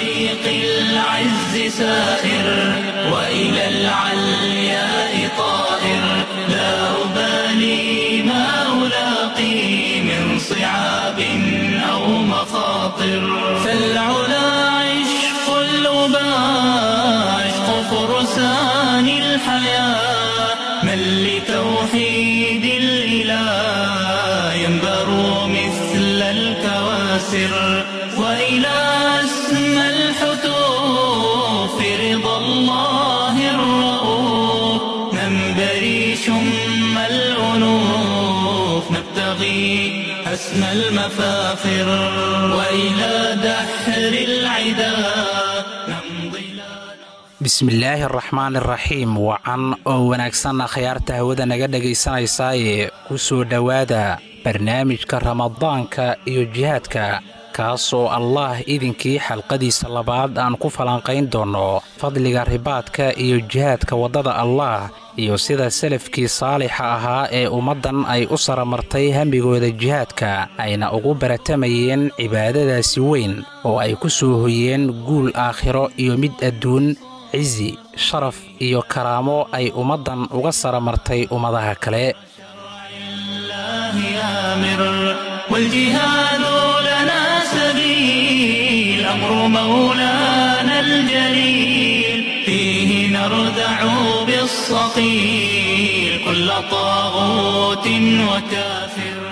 طريق العز سائر وإلى العلياء طائر لا أبالي ما ألاقي من صعاب أو مخاطر فالعلا عشق الأباء عشق فرسان الحياة من لتوحيد الإله ينبر مثل الكواسر وإلى أسمى الحتوف رضا الله الرؤوف ننبري شم الأنوف نبتغي أسمى المفاخر وإلى دحر العدا نمضي bismillaahi araxmaan iraxiim wacan oo wanaagsan akhyaarta hawada naga dhegaysanaysaayee ku soo dhowaada barnaamijka ramadaanka iyo jihaadka kaasoo allaah idinkii xalqadiisa labaad aan ku falanqayn doonno fadliga ribaadka iyo jihaadka waddada allaah iyo sida salafkii saalixa ahaa ee ummaddan ay u saramartay hambigooda jihaadka ayna ugu baratamayeen cibaadadaasi weyn oo ay ku soo hoyeen guul aakhiro iyo mid adduun cizi sharaf iyo karaamo ay ummaddan uga saramartay ummadaha kale الله آمر والجهاد لنا سبيل أمر مولانا الجليل فيه نردع بالصقيل كل طاغوت وكافر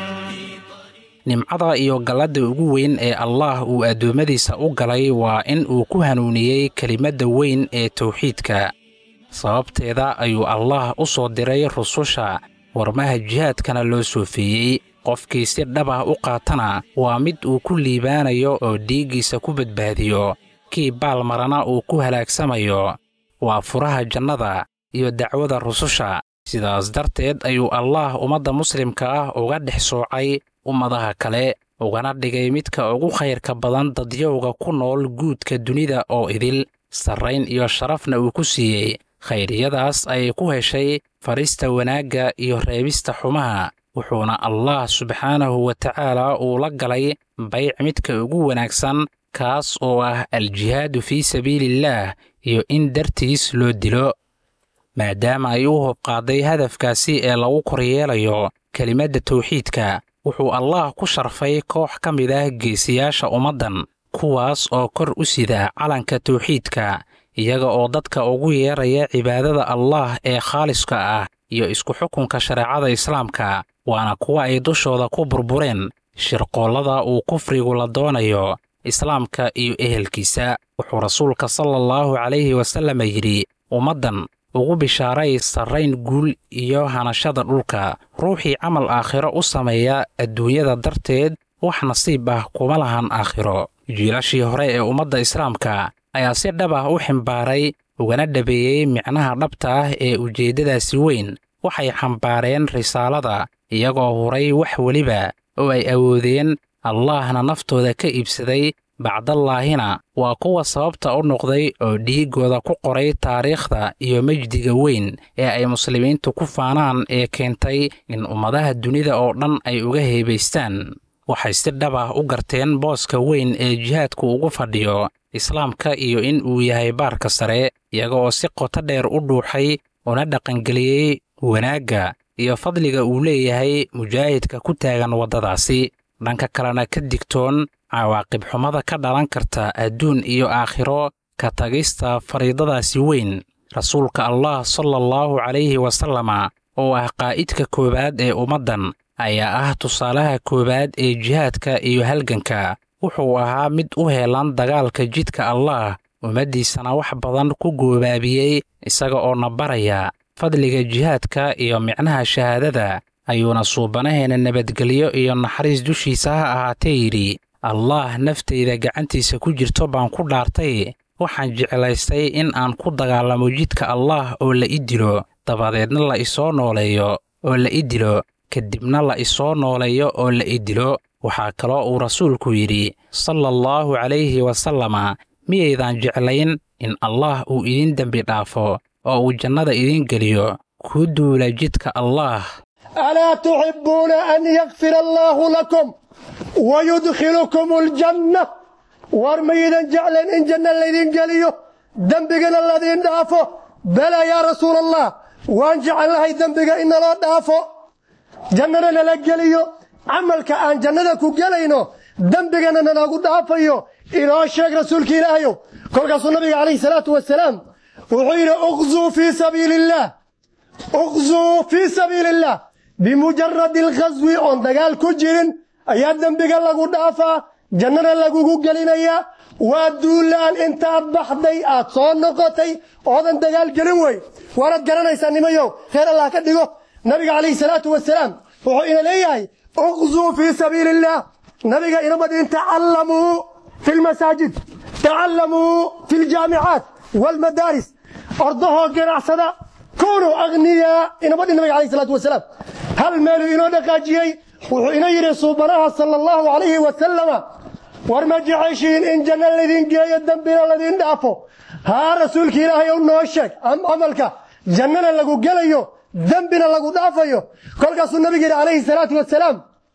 nimcada iyo galladda ugu weyn ee allaah uu addoommadiisa u galay waa in uu ku hanuuniyey kelimadda weyn ee tawxiidka sababteeda ayuu allaah u soo diray rususha warmaha jihaadkana loo soofeeyey qofkii si dhab ah u qaatana waa mid uu ku liibaanayo oo dhiiggiisa ku badbaadiyo kii baalmarana uu ku halaagsamayo waa furaha jannada iyo dacwada rususha sidaas darteed ayuu allaah ummadda muslimka ah uga dhex soocay ummadaha kale ugana dhigay midka ugu khayrka badan dadyowga ku nool guudka dunida oo idil sarrayn iyo sharafna uu ku siiyey khayriyadaas ay ku heshay farista wanaagga iyo reebista xumaha wuxuuna allaah subxaanahu wa tacaala uu la galay bayc midka ugu wanaagsan kaas oo ah aljihaadu fii sabiiliillaah iyo in dartiis loo dilo maadaama ay u hobqaaday hadafkaasi ee lagu koryeelayo kelimadda tawxiidka wuxuu allaah ku sharfay koox ka mid ah geesiyaasha ummaddan kuwaas oo kor u sida calanka tawxiidka iyaga oo dadka ugu yeeraya cibaadada allaah ee khaaliska ah iyo isku xukunka shareecada islaamka waana kuwa ay dushooda ku burbureen shirqoollada uu kufrigu la doonayo islaamka iyo ehelkiisa wuxuu rasuulka sala allahu calayhi wasallam yidhi ummaddan ugu bishaaray sarrayn guul iyo hanashada dhulka ruuxii camal aakhiro u sameeya adduunyada darteed wax nasiib ah kuma lahan aakhiro jiilashii hore ee ummadda islaamka ayaa si dhab ah u ximbaaray ugana dhabeeyey micnaha dhabta ah ee ujeeddadaasi weyn waxay xambaareen risaalada iyagoo huray wax weliba oo ay awoodeen allaahna naftooda ka iibsaday bacdallaahina waa kuwa sababta u noqday oo dhiiggooda ku qoray taariikhda iyo mejdiga weyn ee ay muslimiintu ku faanaan ee keentay in ummadaha dunida oo dhan ay uga heebaystaan waxay si dhab ah u garteen booska weyn ee jihaadku ugu fadhiyo islaamka iyo in uu yahay baarka sare iyaga oo si qoto dheer u dhuuxay una dhaqangeliyey wanaagga iyo fadliga uu leeyahay mujaahidka ku taagan waddadaasi dhanka kalena ka digtoon cawaaqib xumada ka dhalan karta adduun iyo aakhiro ka tagista fariidadaasi weyn rasuulka allah sala allahu calayhi wasalama oo ah qaa'idka koowaad ee ummaddan ayaa ah tusaalaha koowaad ee jihaadka iyo halganka wuxuu ahaa mid u heelan dagaalka jidka allaah ummaddiisana wax badan ku goobaabiyey isaga oo na baraya fadliga jihaadka iyo micnaha shahaadada ayuuna suubanaheena nabadgelyo iyo naxariis dushiisa ha ahaatee yidhi allaah naftayda gacantiisa ku jirto baan ku dhaartay waxaan jeclaystay in aan ku dagaalamo jidka allaah oo la i dilo dabadeedna la isoo nooleeyo oo la i dilo kadibna la isoo nooleeyo oo la i dilo waxaa kaloo uu rasuulku yidhi sala allahu calayhi wasalama miyaydan jeclayn in allaah uu idin dembi dhaafo oo uu jannada idin geliyo ku duula jidka allaah ألا تحبون أن يغفر الله لكم ويدخلكم الجنة war maydan jecleen in janno laydin geliyo dembigana ladiin dhaafo bala yaa rasuula allah waan jecellahay dembiga in naloo dhaafo jannana nala geliyo camalka aan jannada ku gelayno dembigana nalagu dhaafayo inoo sheeg rasuulka ilaahayow kolkaasuu nabiga calayhi salaatu wasalaam wuxuu yidhi uqzuu fii sabiili illaah uqzuu fii sabiili illaah bimujaradi alkhaswi oon dagaal ku jirin ayaa dembiga lagu dhaafaa jannana lagugu gelinayaa waa duulaan intaad baxday aad soo noqotay oodan dagaal gelin wey waanaad garanaysaa nimayow reer allah ka dhigo nabiga calayhi salaatu wasalaam wuxuu ina leeyahay uqzuu fii sabiili illaah nabiga inamadin tacallamuu fi lmasaajid tacallamuu fi ljaamicaat waalmadaaris ordahoo ganacsada kunuu akhniyaa inamadhin nabiga calayhi salaatu wasalaam hal meeluu inoo dhaqaajiyey wuxuu ina yidhi suubanaha sala allahu calayhi wasalama war ma jeceshiin in janno laydin geeyo dembina laydin dhaafo haa rasuulka ilaahay ou noo sheeg camalka jannana lagu gelayo dembina lagu dhaafayo kolkaasuu nabiga yidhi calayhi salaatu wasalaam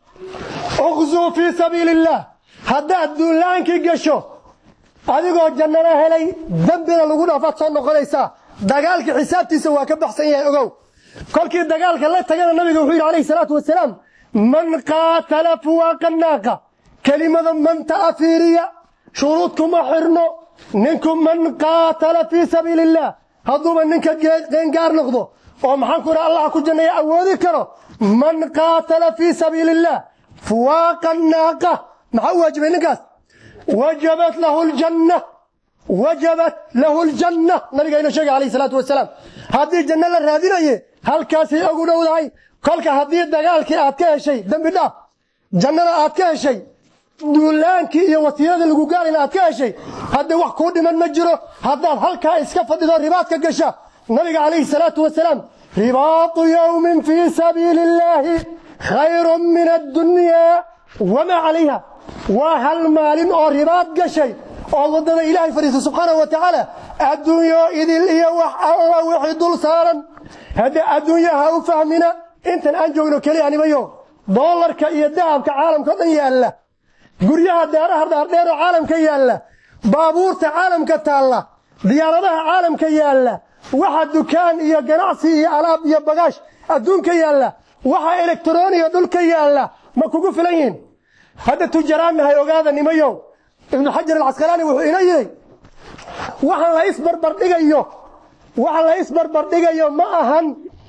uqzuu fii sabiili illaah haddaad duulaankii gasho adigoo jannana helay dembina lagu dhaafaad soo noqonaysaa dagaalka xisaabtiisa waa ka baxsan yahay ogow kolkii dagaalka la tagana nabiga wuxuu yidhi calayhi salaatu wasalaam man qaatala fuwaaqa naaqa kelimada manta afiiriya shuruud kuma xirno ninku man qaatala fii sabiili illaah hadduuba ninka qeengaar noqdo oo maxaan ku idhaha allah ku janneeya awoodi karo man qaatala fii sabiili illaah fuwaaqa naaqa maxaa u waajibay ninkaas wajabat lahu ljanna wajabat lahu ljanna nabiga inoo sheegay calayhi salaatu wasalaam haddii janno la raadinaye halkaasay ugu dhowdahay kolka haddii dagaalkii aad ka heshay dembi dhaaf jannada aad ka heshay duulaankii iyo wasiiradii lagu gaalayna aad ka heshay haddii wax kuu dhiman ma jiro haddaad halkaa iska fadhido ribaadka gasha nabiga calayhi salaatu wasalaam ribaatu yowmin fii sabiili illaahi khayrun min addunyaa wamaa calayha waa hal maalin oo ribaad gashay oo waddada ilaahay fadhiisa subxaanahu wa tacaala adduunyo idil iyo wax alla wixii dul saaran haddee adduunyo ha u fahmina intan aan joogno keliya nimayo doolarka iyo dahabka caalamka o dhan yaalla guryaha daaraha dhaardheer oo caalamka yaalla baabuurta caalamka taalla diyaaradaha caalamka yaalla waxa dukaan iyo ganacsi iyo alaab iyo bagaash adduunka yaalla waxa elektroniya dhulka yaalla ma kugu filan yihin hadda tujaraannahay ogaada nimayow ibnu xajar alcasqalaani wuxuu ina yidhi waxaan la isbarbardhigayo waxa la isbarbardhigayo ma ahan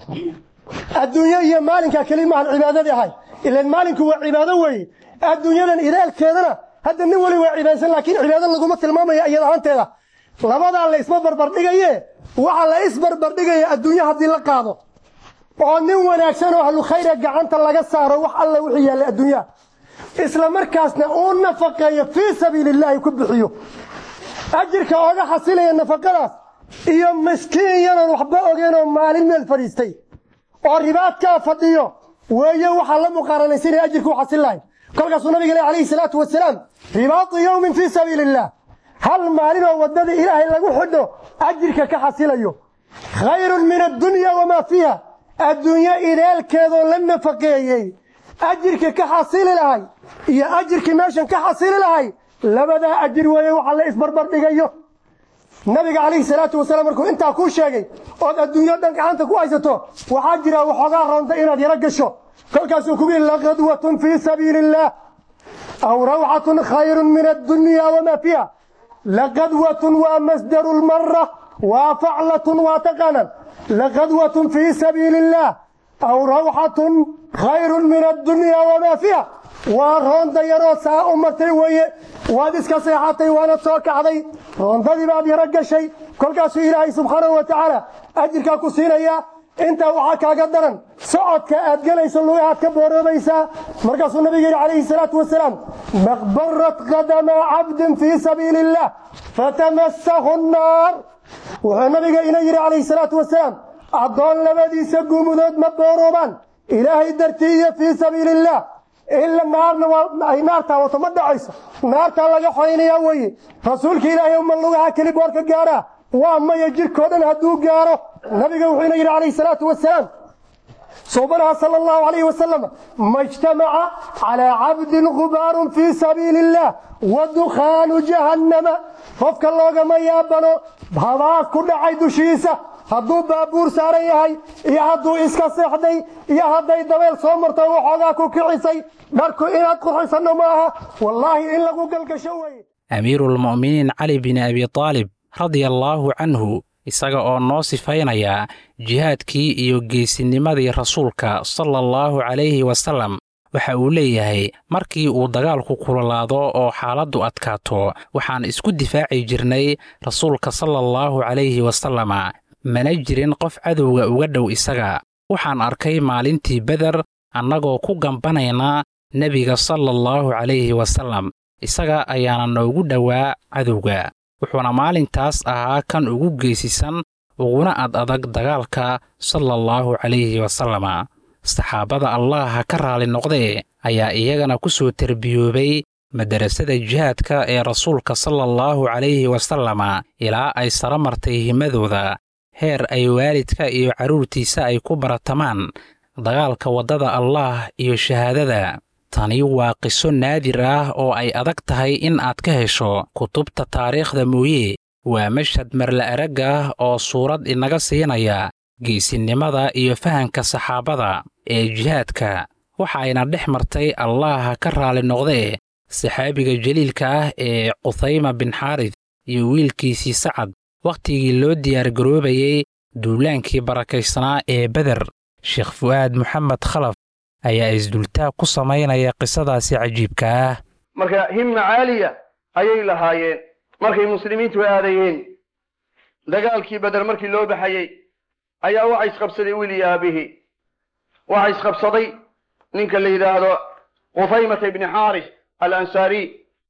adduunyo iyo maalinkaa keli maahan cibaadadii ahay ilan maalinku waa cibaado weeye adduunyadan idaalkeedana hadda nin weli waa cibaadsan laakiin cibaado laguma tilmaamaya iyad ahaanteeda labadaa la isma barbardhigaye waxaa la isbarbardhigaya adduunyo haddii la qaado oo nin wanaagsan oo ahlu khayra gacanta laga saaro wax alla wixii yaallay adduunyaha isla markaasna uu nafaqeeyo fii sabiili illaahi ku bixiyo ajirka ooga xasilaya nafaqadaas iyo miskiin yanan waxba ogeen oo maalin meel fadhiistay oo ribaadkaa fadhiyo weeye waxaa la muqaaranaysanaya ajirka u xasil lahay kolkaasuu nabiga leh calayhi salaatu wasalaam ribaatu yowmin fii sabiili illaah hal maalin oo waddada ilaahay lagu xidho ajirka ka xasilayo khayrun min addunya wamaa fiiha adduunyo ideelkeedoo la nafaqeeyey ajirka ka xasili lahay iyo ajirkii meeshan ka xasili lahay labadaa ajir weeye waxa la isbarbar dhigayo nabiga calayhi salaatu wasalaam markuu intaa kuu sheegay ood adduunyo dhan gacanta ku haysato waxaa jira waxoogaa roonta inaad yaro gasho kolkaasuu kugu yihi laqadwatun fii sabiili illaah aw rawxatun khayrun min addunya wamaa fiiha laqadwatun waa masdaru lmara waa faclatun waa taqaanan laqadwatun fii sabiili illaah aw rawxatun khayrun min addunya wamaa fiiha waa roonda yaroo saa u martay weeye waad iska seexatay waana soo kacday roondadii baad yaro gashay kolkaasuu ilaahay subxaanahu wa tacaala ajirkaa ku siinayaa intaa waxaa kaaga daran socodka aad gelayso lugahaad ka booroobaysaa markaasuu nabiga yidhi calayhi salaatu wasalaam maqbarat qadama cabdin fii sabiili illah fatamasahu nnaar wuxuu nabiga ina yidhi calayhi salaatu wasalaam addoon labadiisa guumudood ma booroobaan ilaahay dartii iyo fii sabiili illah ila naarna ay naartaa wato ma dhacayso naartaa laga xoynayaa weeye rasuulka ilaahay uma lugaha keli boorka gaaraa waa maya jirkoo dhan hadduu gaaro nabiga wuxuu ina yidhi calayhi salaatu wasalaam صوبنا صلى الله عليه وسلم ما اجتمع على عبد غبار في سبيل الله ودخان جهنم ففك الله ما يابنو بهذا كل عيد شيسة hadduu baabuur saaran yahay iyo hadduu iska seexday iyo hadday dabeel soo marto waxoogaa ku kicisay dharku inaad qurxisanno maaha wallaahi in lagu galgasho weye amiiruulmu'miniin cali bin abi taalib radia allaahu canhu isaga oo noo sifaynaya jihaadkii iyo geesinimadii rasuulka sala allahu calayhi wasallam waxa uu leeyahay markii uu dagaalku kululaado oo xaaladdu adkaato waxaan isku difaaci jirnay rasuulka sala allahu calayhi wasalama mana jirin qof cadowga uga dhow isaga waxaan arkay maalintii beder annagoo ku gambanaynaa nebiga sala allahu calayhi wasallam isaga ayaana noogu dhowaa cadowga wuxuuna maalintaas ahaa kan ugu geesisan uguna ad adag dagaalka sala allahu calayhi wasalama saxaabada allah ha ka raali noqdee ayaa iyagana ku soo terbiyoobay madarasada jihaadka ee rasuulka sala allahu calayhi wasalama ilaa ay sara martay himadooda heer ay waalidka iyo carruurtiisa ay ku baratamaan dagaalka waddada allaah iyo shahaadada tani waa qiso naadir ah oo ay adag tahay in aad ka hesho kutubta taariikhda mooye waa mashhad marla arag ah oo suurad inaga siinaya geesinimada iyo fahanka saxaabada ee jihaadka waxayna dhex martay allah ha ka raali noqdee saxaabiga jaliilka ah ee quthayma bin xaarid iyo wiilkiisii sacad wakhtigii loo diyaargaroobayey duulaankii barakaysnaa ee beder sheekh fu'aad moxamed khalaf ayaa isdultaag ku samaynaya qisadaasi cajiibka ah marka himma caaliya ayay lahaayeen markay muslimiintu aadayeen dagaalkii beder markii loo baxayey ayaa waxa isqabsaday wiil iyo aabihii waxa isqabsaday ninka la yidhaahdo qufaymata ibni xaaris alansaariy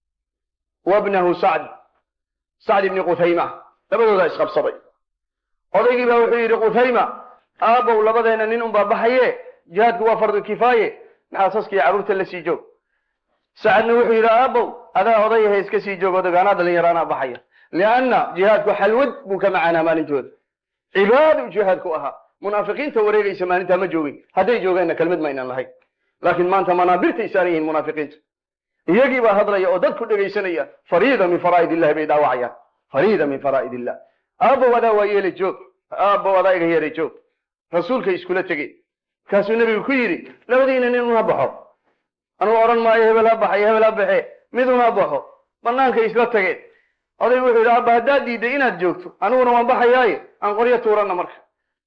wabnahu sacd sacd ibni quthayma labadoodaa isqabsaday odaygii baa wuxuu yidhi quthayma aabbow labadeenna nin unbaa baxaye jihaadku waa fardu kifaaye maxaa saskiiyo carruurta la sii joog sacadna wuxuu yidhi aabbow adaa odayahe iska sii joog odaga anaa dhalinyaraanaa baxaya lianna jihaadku xalwad buu ka macaanaa maalintooda cibaadu jihaadku ahaa munaafiqiinta wareegaysa maalintaa ma joogin hadday joogeenna kelmad ma aynan lahayn laakiin maanta manaabirtay saaran yihiin munaafiqiinta iyagii baa hadlaya oo dadku dhegaysanaya fariida min faraa'id illahi bay dhaawacayaan fariida min faraa'id illah aabbow adaa waa yeele joog aabbow adaa iga yeere joog rasuulkay iskula tegeen markaasuu nebigu ku yidhi labadiina nin una baxo anuu odhan maayo hebel ha baxay hebel ha baxe mid una baxo bannaankay isla tageen odaygu wuxuu yidhi abba haddaad diidday inaad joogto aniguna waan baxayaaye aan qoryo tuuranna marka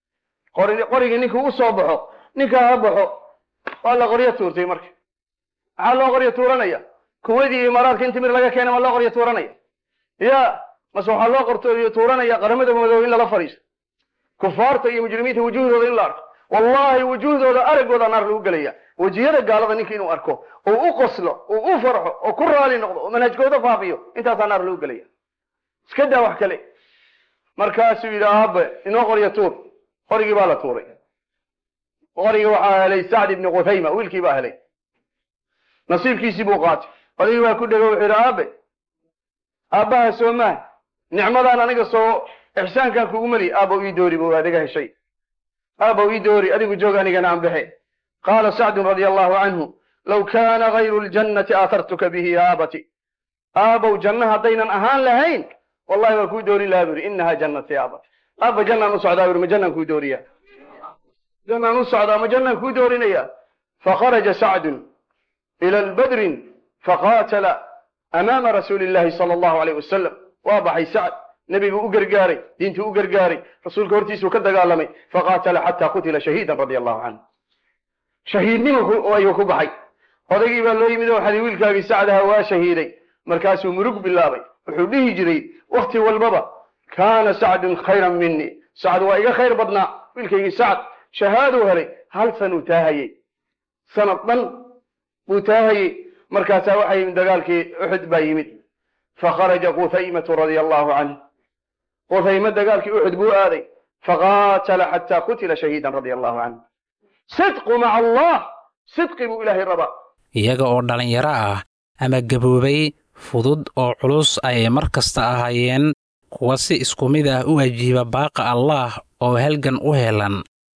qorigii ninkuu u soo baxo ninkaa ha baxo waa la qoryo tuurtay marka maxaa loo qoryo tuuranaya kuwadii imaaraadka in timir laga keena ma loo qoryo tuuranaya ya mase waxaa loo qoryo tuuranaya qaramada madoobe in lala fadhiisto kufaarta iyo mujrimiinta wujuuhdooda in la arko wallahi wujuuhdooda araggooda naar lagu gelaya wejiyada gaalada ninka inuu arko oo u qoslo oo u farxo oo ku raali noqdo oo manhajkooda faafiyo intaasaa naar lagu gelaya iska daa wax kale markaasuu yidhi aabe inoo qoryo tuur qorigii baa la tuuray qorigii waxaa helay sacd ibni quthayma wiilkii baa helay nasiibkiisii buu qaatay odaygii baa ku dhego wuxuu yidhi aabe aabbaha soo maa nicmadaan aniga soo ixsaankan kugu meli aabow ii doori buu adiga heshay aabow ii doori adigu joog anigana aan baxe qaala sacdun radia allahu canhu low kaana gayru ljannati aatartuka bihi ya aabati aabow janno haddaynan ahaan lahayn wallahi waa kuu doorin lahaa buri inaha jannati ya abati aabba jannaan u socdaa buri ma jannaan kuu dooriya jannaan u socdaa ma jannaan kuu doorinaya fakharaja sacdun ila badrin faqaatala amaama rasuuli illahi sala allahu alayh wasalam waa baxay sacd nebiguu u gargaaray diintuu u gargaaray rasuulka hortiisuu ka dagaalamay faqaatala xataa qutila shahiidan radia allahu canhu shahiidnimo ayuu ku baxay odaygii baa loo yimid oo waxaa wiilkaagii sacdaha waa shahiiday markaasuu murug bilaabay wuxuu dhihi jiray wakhti walbaba kaana sacdun khayran minii sacd waa iga khayr badnaa wiilkaygii sacd shahaaduu helay hal sanuu taahayey sanad dhan buu taahayey markaasaa waxaa yimid dagaalkii uxud baa yimid fakharaja quhaymatu radia allahu canh quthayme dagaalkii uxud buu aaday faqaatala xataa qutila shahiidan radia allahu canh sidqu maca allah sidqi buu ilaahay rabaa iyaga oo dhallinyaro ah ama gaboobay fudud oo culus ayay mar kasta ahaayeen kuwa si isku mid ah u ajiiba baaqa allaah oo halgan u helan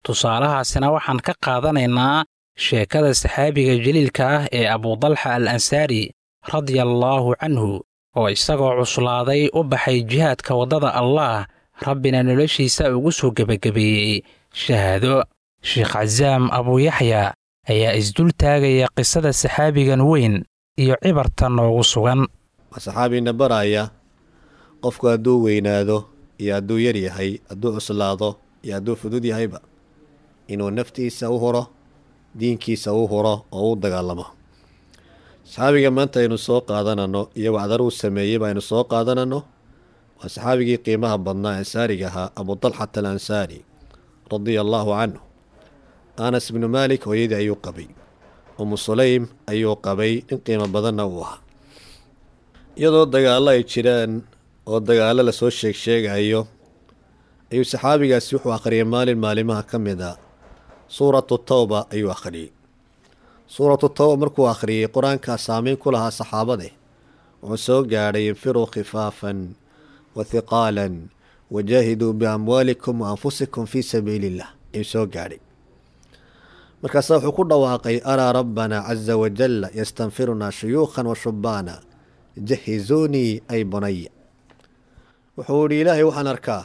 tusaalahaasina waxaan ka qaadanaynaa sheekada saxaabiga jaliilka ah ee abudalxa al ansaari radiallaahu canhu oo isagoo cuslaaday u baxay jihaadka waddada allaah rabbina noloshiisa ugu soo gebagabeeyey shahaado sheekh casaam abuuyaxya ayaa isdul taagaya qisada saxaabigan weyn iyo cibarta noogu sugan waa saxaabiina baraya qofku hadduu weynaado iyo hadduu yar yahay hadduu cuslaado iyo hadduu fudud yahayba inuu naftiisa u huro diinkiisa u huro oo u dagaalamo saxaabiga maanta aynu soo qaadanano iyo wacdar uu sameeyeyba aynu soo qaadanano waa saxaabigii qiimaha badnaa ansaariga ahaa abudalxat al ansaari radia allaahu canhu anas bnu maalik hooyadii ayuu qabay umu sulaym ayuu qabay nin qiimo badanna uu ahaa iyadoo dagaallo ay jiraan oo dagaallo lasoo sheeg sheegayo ayuu saxaabigaasi wuxuu akhriyay maalin maalimaha ka mid a suuratu tawba ayuu akhriyey suuratu tawba markuu akhriyey qur-aankaa saameyn ku lahaa saxaabade wuxuu soo gaadhay infiruu khifaafan wa hiqaalan wajaahiduu biamwaalikum wa anfusikum fii sabiili illah ayuu soo gaadhay markaasaa wuxuu ku dhawaaqay araa rabbana caza wajalla yastanfirunaa shuyuukhan wa shubbaana jahizuunii ay bunaya wuxuu idhi ilaahay waxaan arkaa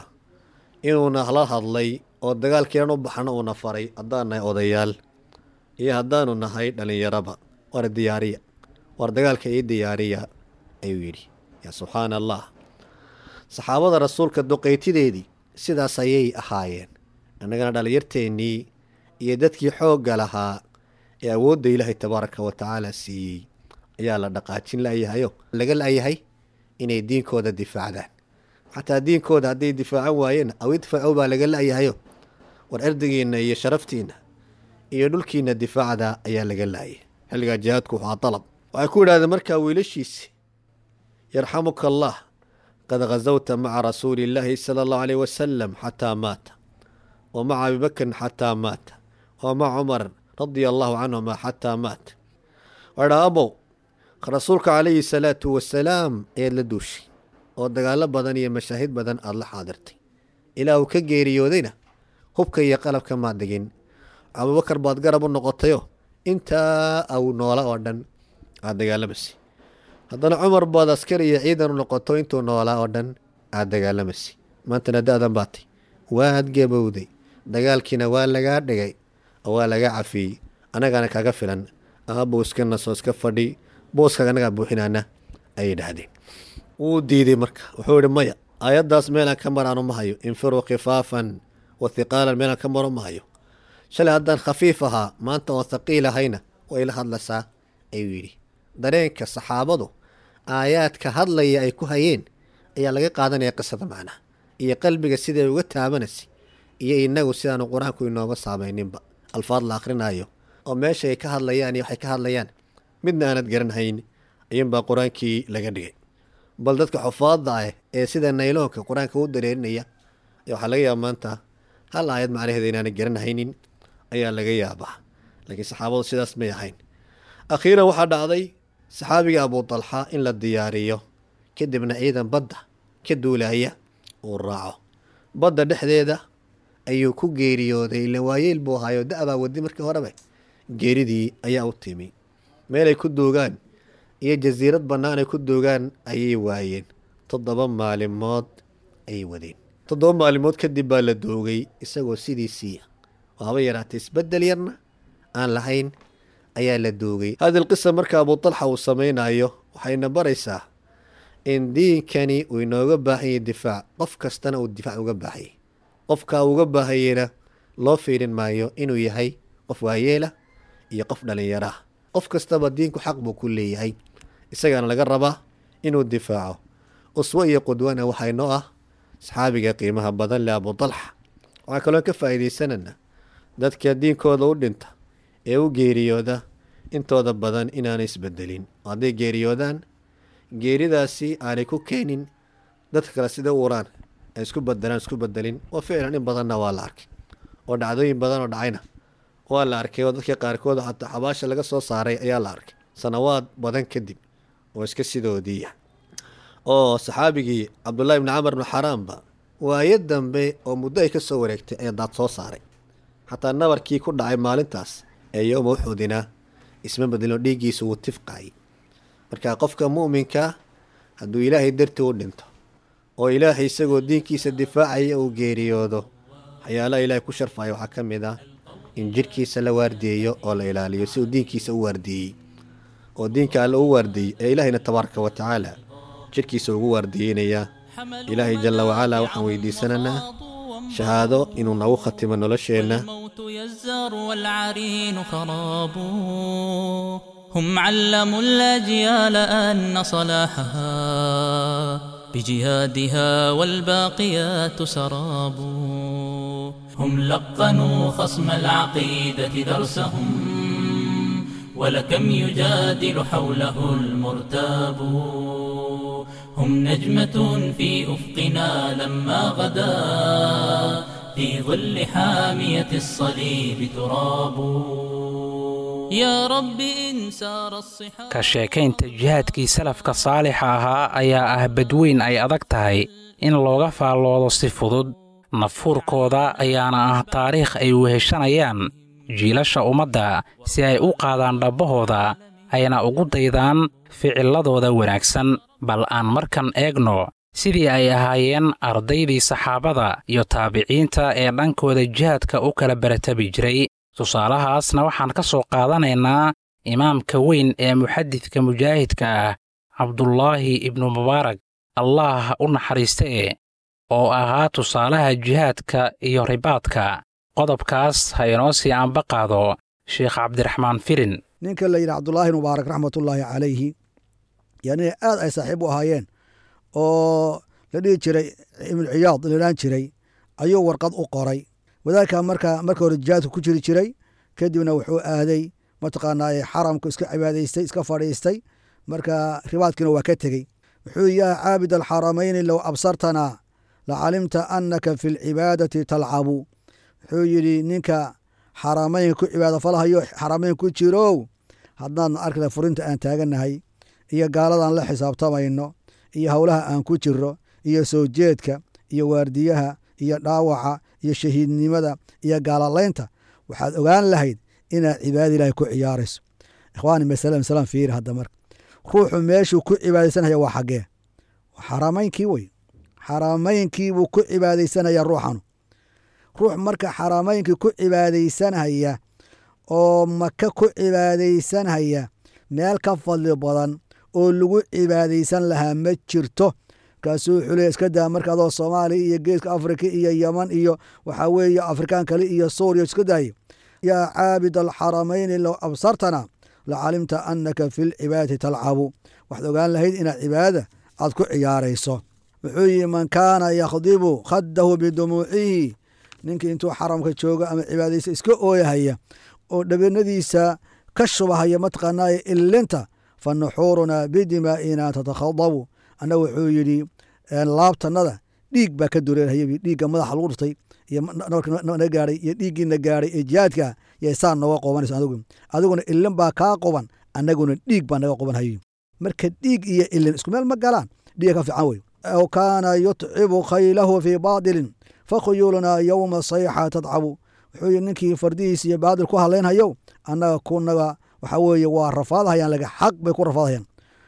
inuuna la hadlay oo dagaalkiinan u baxno uuna faray haddaan nahay odayaal iyo haddaanu nahay dhallinyaraba war diyaariya war dagaalka ii diyaariya ayuu yidhi yaa subxaana allah saxaabada rasuulka duqaytideedii sidaas ayay ahaayeen annagana dhallinyarteennii iyo dadkii xoogga lahaa ee awoodda ilaahay tabaaraka wa tacaala siiyey ayaa la dhaqaajin la'yahayo laga la'yahay inay diinkooda difaacdaan xataa diinkooda hadday difaacan waayeen aw idfacow baa laga la'yahayo war erdigiinna iyo sharaftiinna iyo dhulkiinna difaacda ayaa laga la'yay xilligaa jihaadku waxaa dalab waxay ku yidhahdeen markaa wiilashiisi yarxamuka allah qad khasawta maca rasuuli illaahi sala allahu aleyh wasalam xataa maata wa maca abibakrin xataa maata wa maca cumar radia allahu canhuma xataa maata wadhaa abow rasuulka calayhi salaatu wasalaam ayaad la duushay oo dagaallo badan iyo mashaahid badan aada la xaadirtay ilaa uu ka geeriyoodayna hubka iyo qalabka maad dhigin abubakar baad garab u noqotayo intaa au noola oo dhan aada dagaalamasay haddana cumar baad askar iyo ciidan u noqoto intuu noolaa oo dhan aada dagaalamasay maantana da-dan baatay waad gabowday dagaalkiina waa lagaa dhigay oo waa lagaa cafiyey annagaana kaga filan aabuu iska naso iska fadhi booskaga annagaa buuxinaana ayay dhahdeen wuu diiday marka wuxuu yihi maya aayaddaas meelaan ka maraanu ma hayo infiruu khifaafan wa hiqaalan meelaan ka maro ma hayo shalay haddaan khafiif ahaa maanta oo thaqiil ahayna way la hadlaysaa ayuu yidhi dareenka saxaabadu aayaadka hadlaya ay ku hayeen ayaa laga qaadanaya qisada macnaha iyo qalbiga siday uga taabanaysay iyo inagu sidaanu qur-aanku inooga saamayninba alfaad la akhrinayo oo meesha ay ka hadlayaan iyo waxay ka hadlayaan midna aanad garanhayn ayuunbaa qur-aankii laga dhigay bal dadka xufaadda ah ee sida nayloonka qur-aanka u dareerinaya waxaa laga yaaba maanta hal aayad macnaheeda inaanay garanhaynin ayaa laga yaabaa laakiin saxaabadu sidaas may ahayn akhiiran waxaa dhacday saxaabiga abu dalxa in la diyaariyo kadibna ciidan badda ka duulaya uu raaco badda dhexdeeda ayuu ku geeriyooday ila waayeel buu ahaayo da-baa wadi markii horeba geeridii ayaa u timi meelay ku duugaan iyo jasiirad bannaan ay ku duugaan ayay waayeen toddoba maalimood ayay wadeen toddoba maalimood kadib baa la doogay isagoo sidiisiiya oo haba yaraatay isbeddel yarna aan lahayn ayaa la doogay hadi lqisa marka abu talxa uu samaynayo waxayna baraysaa in diinkani uu inooga baahanyay difaac qof kastana uu difaac uga baahayay qofka uga baahayeyna loo fiirin maayo inuu yahay qof waayeela iyo qof dhallinyaraah qof kastaba diinku xaq buu ku leeyahay isagaana laga rabaa inuu difaaco uswo iyo qudwana waxaa inoo ah saxaabiga qiimaha badan leh abu dalxa waxaa kaloo ka faa'iidaysanana dadka diinkooda u dhinta ee u geeriyooda intooda badan inaanay isbedelin oo hadday geeriyoodaan geeridaasi aanay ku keenin dadka kale sida u uraan ay isku bedelaan isku bedelin oo ficlan in badanna waa la arkay oo dhacdooyin badan oo dhacayna waa la arkay oo dadka qaarkood xataa xabaasha laga soo saaray ayaa la arkay sanawaad badan kadib oo iska sidoodiiya oo saxaabigii cabdullahi bni camar bni xaraamba waayo dambe oo muddo ay ka soo wareegtay ayaa daad soo saaray xataa nabarkii ku dhacay maalintaas ee yowma uxudina isma bedelino dhiiggiisa wuu tifqay marka qofka mu'minka hadduu ilaahay dartii u dhinto oo ilaahay isagoo diinkiisa difaacaya uu geeriyoodo waxyaalaha ilaahay ku sharfaya waxaa ka mid ah in jidhkiisa la waardiyeeyo oo la ilaaliyo si uu diinkiisa u waardiiyey oo diinka alle u waardiiyey ee ilaahayna tabaaraka wa tacaala jidhkiisa ugu waardiyeynaya ilaahay jalla wacalaa waxaan weydiisanaynaa shahaado inuu nagu khatimo nolosheenna الموت يزار والعرين خراب هم علموا الأجيال أن صلاحها بجهادها والباقيات سراب هم لقنوا خصم العقيدة درسهم ولكم يجادل حوله المرتاب هم نجمة في أفقنا لما غدا في ظل حامية الصليب تراب يا رب إن سار الصحاب ka sheekaynta jihaadkii salafka saalixa ahaa ayaa ah badweyn ay adag tahay in looga faalloodo si fudud nafuurkooda ayaana ah taariikh ay weheshanayaan jiilasha ummadda si ay u qaadaan dhabbahooda ayna ugu daydaan ficilladooda wanaagsan bal aan markan eegno sidii ay ahaayeen ardaydii saxaabada iyo taabiciinta ee dhankooda jihaadka u kala baratabi jiray tusaalahaasna waxaan ka soo qaadanaynaa imaamka weyn ee muxadidka mujaahidka ah cabdulaahi ibnu mubaarak allaah u naxariistee oo ahaa tusaalaha jihaadka iyo ribaadka qodobkaas ha inoo sii anba qaado sheekh cabdiraxmaan filin ninka la yidhi cabdulaahi mubaarak raxmatullaahi calayhi yaa nin aad ay saaxiib u ahaayeen oo la dhihi jiray ibnu ciyaad laodhan jiray ayuu warqad u qoray wadaadka marka marka hore jihaadku ku jiri jiray kadibna wuxuu aaday mataqaanaa xaramku iska cibaadaystay iska fadhiistay marka ribaadkiina waa ka tegey wuxuu yaa caabid alxaramayni low absartanaa lacalimta annaka fi lcibaadati talcabu wuxuu yidhi ninka xaramaynka ku cibaado falahayo xaramayn ku jirow haddaadna arkada furinta aan taaganahay iyo gaaladan la xisaabtamayno iyo howlaha aan ku jiro iyo soo jeedka iyo waardiyaha iyo dhaawaca iyo shahiidnimada iyo gaalalaynta waxaad ogaan lahayd inaad cibaadada ilaahay ku ciyaarayso ikhwaani masale masalan fiiri hadda marka ruuxu meeshuu ku cibaadaysanaya waa xaggee xaramaynkii wey xaramaynkii buu ku cibaadaysanaya ruuxanu ruux marka xaramaynkii ku cibaadaysanhaya oo maka ku cibaadaysanhaya meel ka fadli badan oo lagu cibaadaysan lahaa ma jirto markaasuu wuxuu leey iska daa marka adoo soomaaliya iyo geeska afrika iyo yeman iyo waxaa weeye afrikaan kale iyo suuriya iska daaye yaa caabid alxaramayni low absartana lacalimta annaka fi lcibaadati talcabu waxaad ogaan lahayd inaad cibaadada aad ku ciyaarayso wuxuu yihi man kaana yakhdibu khaddahu bidumuucihi ninkii intuu xaramka joogo ama cibaadaysa iska ooyahaya oo dhabeennadiisa ka shubahaya mataqaanaaye ilinta fa nuxuurunaa bidimaa'ina tatakhadabu anna wuxuu yidhi laabtanada dhiig baa ka dureerhaya dhiigga madaxa lagu dhurtay iyo na gaadhay iyo dhiiggiina gaadhay ee jihaadka yay saa nooga qobanayso adigu adiguna ilin baa kaa qoban annaguna dhiig baa naga qoban hayo marka dhiig iyo ilin isku meel ma galaan dhiiga ka fiican wey aw kaana yutcibu khaylahu fii baadilin fakhuyuulunaa yowma sayxa tadcabu wuxuu yidhi ninkii fardihiisa iyo baadil ku hadlaynhayow annaga kunaga waxaa weeye waa rafaadahayaan laga xaq bay ku rafaadahayaan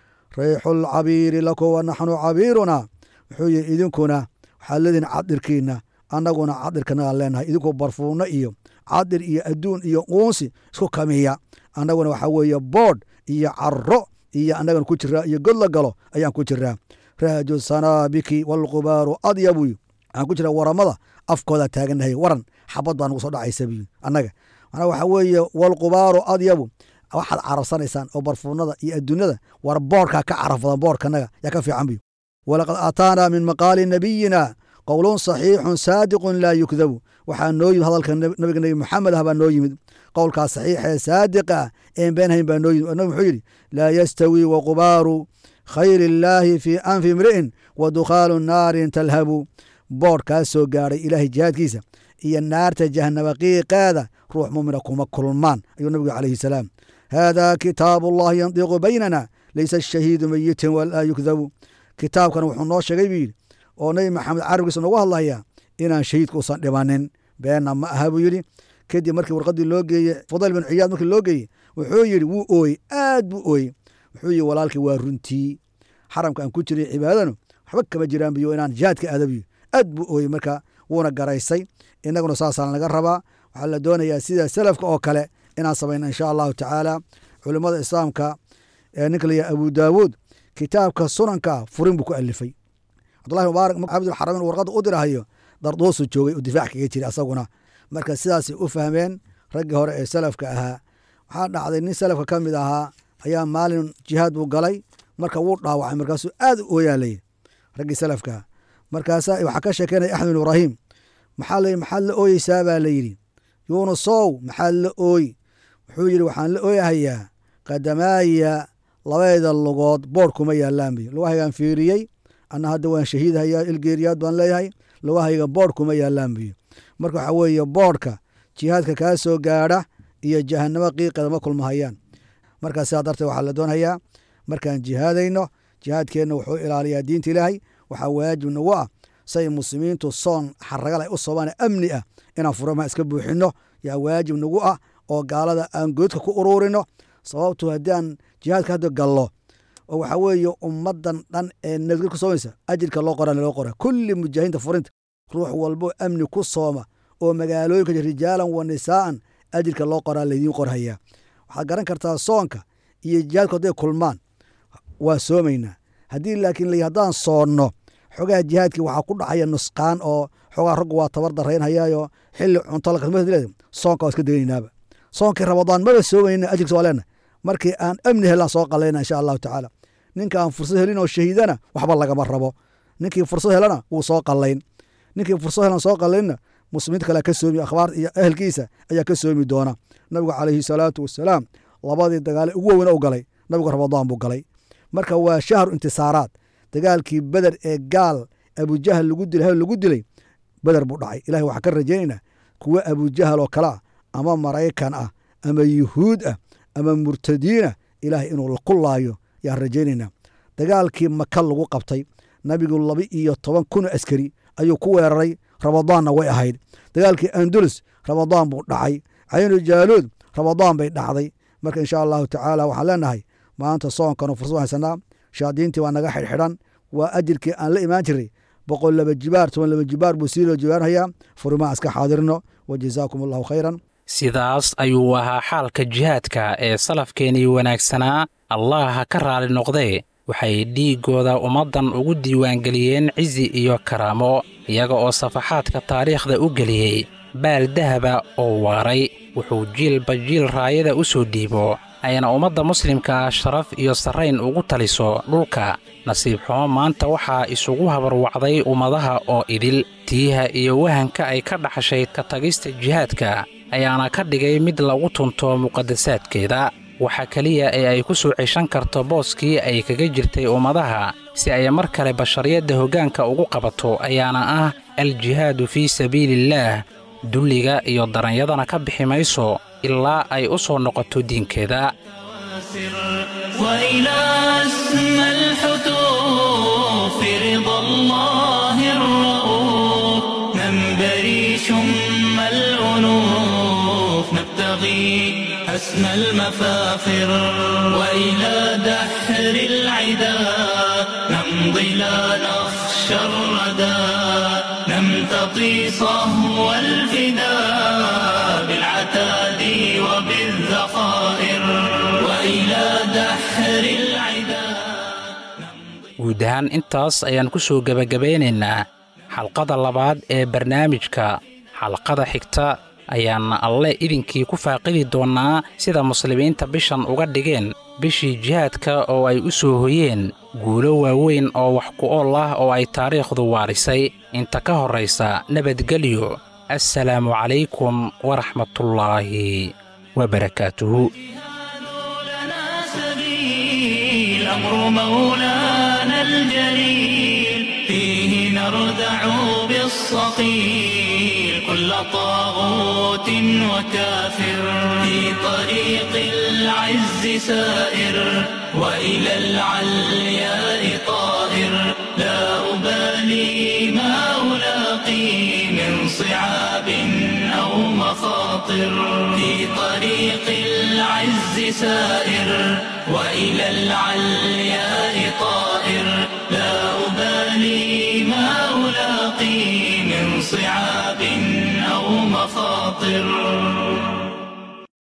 riixu lcabiiri laku wa naxnu cabiiruna wuxuu yihi idinkuna waxaad leedihin cadirkiina annaguna cadirkanagaan leenahay idinkoo barfuuno iyo cadir iyo adduun iyo uunsi isku kamiya annaguna waxaa weeye boodh iyo caro iyo annagana ku jiraa iyo god la galo ayaan ku jiraa rahju sanaabiki walqubaaru adyabu waxaan ku jiraa waramada afkoodaa taaganahay waran xabad baa nagu soo dhacaysa buyi annaga manaa waxaa weeye walqubaaru adyabu waxaad carabsanaysaan oo barfuunada iyo adduunyada war boorkaa ka caraf badan boorkanaga yaa ka fiican buy walaqad aataanaa min maqaali nabiyina qowlun saxiixun saadiqun laa yukdabu waxaa noo yimid hadalka nabiga nebi maxamed ah baa noo yimid qowlkaas saxiixee saadiqa ah een beenhayn baa noo yimid nabi muxuu yidhi laa yastawi waqubaaru khayri illaahi fii anfi imri'in wa dukhaalu naarin talhabu boodh kaa soo gaadhay ilaahay jihaadkiisa iyo naarta jahanaba qiiqeeda ruux mumina kuma kulmaan ayuu nabigu calayhi salaam haadaa kitaabu allahi yandiqu baynana laysa ashahiidu meyitin walaa yukdabu kitaabkan wuxuu noo sheegay buu yidhi oo nabi maxamed carabkiisa noogu hadlayaa inaan shahiidka usan dhimanin beenna ma aha buu yidhi kadib markii warqadii loo geeyey fudayl bin ciyaad markii loo geeyey wuxuu yidhi wuu ooyey aad buu ooyey wuxuu yidhi walaalkii waa runtii xaramka aan ku jiray cibaadanu waxba kama jiraan biyo inaan jihaadka aadabiyo aad buu ooyey marka wuuna garaysay innaguna saasaan laga rabaa waxaa la doonayaa sida salafka oo kale inaan samayno insha allahu tacaala culimmada islaamka ee ninka la yahay abu daawuud kitaabka sunanka furin buu ku alifay cabdullahi mubaarak cabdulxaramin warqadda u dirahayo darduusu joogay uu difaac kaga jiray asaguna marka sidaasay u fahmeen raggii hore ee salafka ahaa waxaa dhacday nin salafka ka mid ahaa ayaa maalin jihaad buu galay marka wuu dhaawacay markaasuu aad u ooyaalay raggii salafka markaasa waxaa ka sheekeynaya axmed bin ibraahim maxaa la maxaad la ooyeysaa baa la yidhi yuunusow maxaad la ooy wuxuu yidhi waxaan la ooyahayaa qadamaaya labayda lugood boodh kuma yaalaan buy lugahaygaan fiiriyey anna hadda waan shahiidhayaa ilgeeriyaad baan leeyahay lugahayga boodh kuma yaalaan buy marka waxaa weeye boodhka jihaadka kaa soo gaadha iyo jahanamo qiiqeeda ma kulmahayaan markaa sidaa darteed waxaa la doonhayaa markaan jihaadayno jihaadkeenna wuxuu ilaaliyaa diinta ilaahay waxaa waajib nagu ah say muslimiintu soon xaragal ay u soobaan amni ah inaan furamaha iska buuxinno yaa waajib nagu ah oo gaalada aan goodka ku uruurino sababtu haddii aan jihaadka hadda gallo oo waxaa weeye ummaddan dhan ee nabadgel ku soomaysa ajirka loo qoraa loo qora kulli mujaahiinta furinta ruux walbo amni ku sooma oo magaalooyinka rijaalan wa nisaa'an ajirka loo qoraa laydiin qorhayaa waxaad garan kartaa soonka iyo jihaadku hadday kulmaan waa soomaynaa haddii laakiin la haddaan soonno xogaha jihaadkii waxaa ku dhacaya nusqaan oo xogaa raggu waa tabar daraynhayaayo xilli cunto lakasmale soonka waa iska degaynaaba soonkii ramadaan maba soomayna ajirkiisa waa leena markii aan amni helaan soo qalayna insha allahu tacaala ninka aan fursad helin oo shahiidana waxba lagama rabo ninkii fursad helana wuu soo qalayn ninkii fursad helan soo qalaynna muslimiinta kale ka soomi akhbaar iyo ehelkiisa ayaa ka soomi doona nabigu calayhi salaatu wasalaam labadii dagaale ugu weyna u galay nabigu ramadaan buu galay marka waa shahru intisaaraad dagaalkii beder ee gaal abujahal lagu dilay lagu dilay beder buu dhacay ilahi waxaa ka rajaynaynaa kuwa abujahal oo kale ah ama maraykan ah ama yuhuud ah ama murtadiinah ilaahay inuu ku laayo yaan rajaynaynaa dagaalkii maka lagu qabtay nabigu laba iyo toban kun oo askari ayuu ku weeraray ramadaanna way ahayd dagaalkii andulus ramadaan buu dhacay caynu jaaluud ramadaan bay dhacday marka insha allahu tacaala waxaan leenahay maanta soonkanu fursad haysanaa shaadiintii waa naga xidhxidhan waa ajirkii aan la imaan jiray boqol laba jibaar toban laba jibaar buu sii loo jibaarhayaa furimaa iska xaadirno wa jazaakum allahu khayran sidaas ayuu ahaa xaalka jihaadka ee salafkeenii wanaagsanaa allah ha ka raali noqdee waxay dhiiggooda ummaddan ugu diiwaangeliyeen cizi iyo karaamo iyaga oo safaxaadka taariikhda u geliyey baal dahaba oo waaray wuxuu jiilba jiil raayada u soo dhiibo ayna ummadda muslimka sharaf iyo sarrayn ugu taliso dhulka nasiib xumo maanta waxaa isugu habarwacday ummadaha oo idil tiiha iyo wahanka ay ka dhaxashay ka tagista jihaadka ayaana ka dhigay mid lagu tunto muqadasaadkeeda waxa keliya ee ay ku soo ceshan karto booskii ay kaga jirtay ummadaha si ay mar kale bashariyadda hoggaanka ugu qabato ayaana ah aljihaadu fii sabiiliillaah dulliga iyo daranyadana ka bixi mayso ilaa ay u soo noqoto diinkeeda وإلى أسمى الحتوف رضا الله الرؤوف منبري شم الأنوف نبتغي أسمى المفاخر وإلى دحر العدا نمضي لا نخشى الردى نمتطي صهو الفداء بالعتاد وبالذخائر وإلى دحر العدا guud ahaan intaas ayaan ku soo gebagabaynaynaa xalqada labaad ee barnaamijka xalqada xigta ayaana alle idinkii ku faaqidi doonnaa sida muslimiinta bishan uga dhigeen bishii jihaadka oo ay u soo hoyeen guulo waaweyn oo wax ku ool ah oo ay taariikhdu waarisay inta ka horraysa nabadgelyo assalaamu calaykum waraxmatullaahi wabarakaatuhu لنا سبيل أمر مولانا الجليل فيه نردع بالصقيل كل طاغوت وكافر في طريق العز سائر وإلى العلياء طائر لا أبالي ما ألاقي من صعاب أو مخاطر خاطر في طريق العز سائر وإلى العلياء طائر لا أبالي ما ألاقي من صعاب أو مخاطر